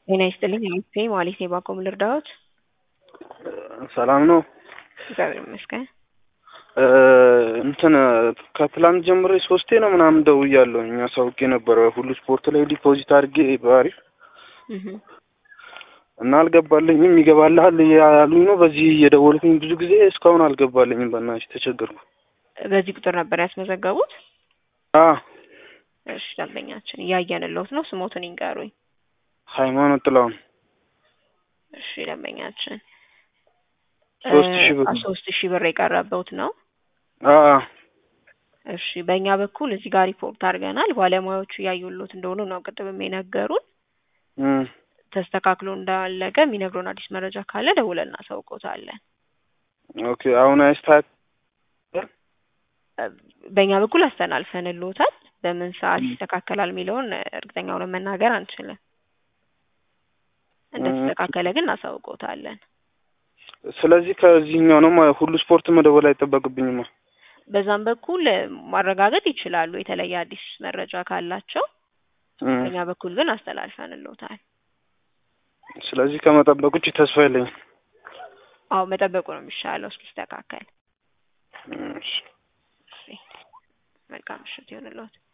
ጤና ይስጥልኝ አሚቴ ማለት ነው። ባቆም ልርዳዎት? ሰላም ነው። እግዚአብሔር ይመስገን። እንትን ከትላንት ጀምሬ ሶስቴ ነው ምናምን ደውያለሁ። እኛ ሳውቄ ነበረ ሁሉ ስፖርት ላይ ዲፖዚት አድርጌ በአሪፍ እና አልገባልኝም። ይገባልሃል ያሉኝ ነው። በዚህ እየደወልኩኝ ብዙ ጊዜ እስካሁን አልገባልኝም። በእናትሽ ተቸገርኩ። በዚህ ቁጥር ነበር ያስመዘገቡት? አ እሺ፣ ደንበኛችን እያየንልዎት ነው። ስሞትን ይንገሩኝ። ሃይማኖት ጥላውን እሺ፣ ደንበኛችን ሶስት ሺህ ብር ሶስት ሺህ ብር የቀረበውት ነው። አ እሺ፣ በእኛ በኩል እዚህ ጋር ሪፖርት አድርገናል። ባለሙያዎቹ እያዩሎት እንደሆኑ ነው ቅድም የነገሩን። እም ተስተካክሎ እንዳለቀ የሚነግሩን አዲስ መረጃ ካለ ደውለን እናሳውቆታለን። ኦኬ አሁን አይስታት በእኛ በኩል አስተላልፈንልዎታል። በምን ሰዓት ይስተካከላል የሚለውን እርግጠኛ ሆነን መናገር አንችልም። እንደተስተካከለ ግን እናሳውቆታለን። ስለዚህ ከዚህኛው ነው ማ- ሁሉ ስፖርት መደወል አይጠበቅብኝማ። በዛም በኩል ማረጋገጥ ይችላሉ የተለየ አዲስ መረጃ ካላቸው። እም በእኛ በኩል ግን አስተላልፈንልዎታል። ስለዚህ ከመጠበቅ ውጭ ተስፋ የለኝም። አዎ መጠበቁ ነው የሚሻለው እስኪስተካከል። እም እሺ። እሺ፣ መልካም ምሽት ይሁንልዎት።